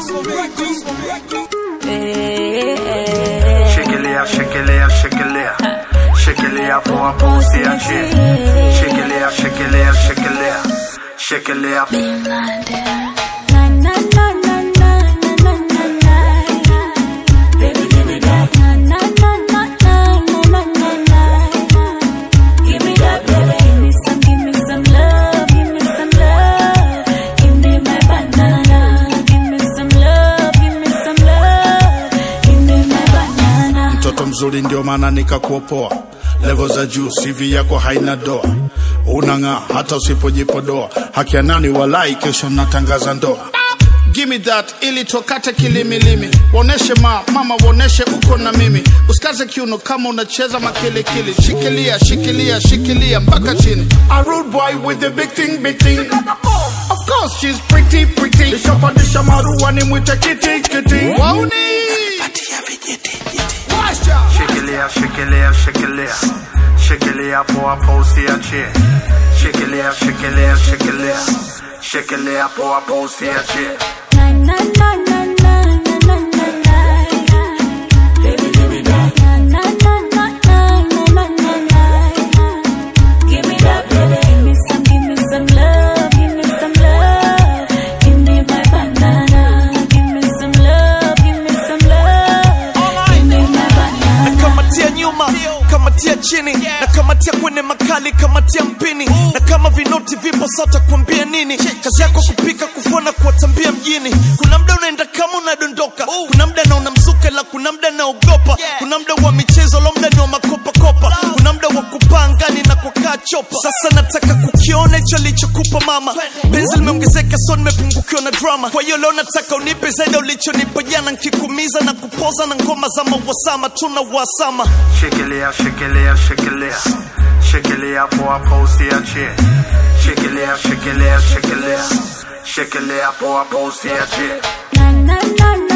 Shikilia, shikilia, shikilia. Shikilia poa poa usiachie. Shikilia, shikilia, shikilia. Shikilia. mtoto mzuri ndio maana nikakuopoa levo za juu CV yako haina doa unang'aa hata usipojipodoa haki ya nani walai kesho natangaza ndoa Give me that ili tokate kilimilimi woneshe ma mama woneshe uko na mimi usikaze kiuno kama unacheza makilikili shikilia shikilia shikilia mpaka chini A rude boy with the big thing big thing Of course she's pretty pretty Nishapandisha marua ni mwite kiti kiti Wauni Washa Shikilia, shikilia, shikilia. Shikilia poa poa usiachie. Shikilia, shikilia, shikilia. Shikilia poa poa usiachie. nakamatia nyuma kamatia chini nakamatia kwenye makali kamatia mpini na kama vinoti vipo sata kuambia nini kazi yako kupika kufona kuwatambia mjini kuna mda unaenda kama unadondoka kuna mda naona mzuka la kuna mda naogopa kuna mda wa michezo lo mda ni wa makopakopa kuna mda wa kupaa ngani na kukaa chopa sasa nataka kukiona hicho alichokupa mama penzi limeongezeka so nimepungukiwa na drama kwa hiyo leo nataka unipe zaidi ya ulichonipa jana nkikumiza na kupoza na ngoma za mawasama tuna wasama Shikilia, shikilia, shikilia. Shikilia poa poa usiachie. Shikilia, shikilia, shikilia. Shikilia poa poa usiachie. na na na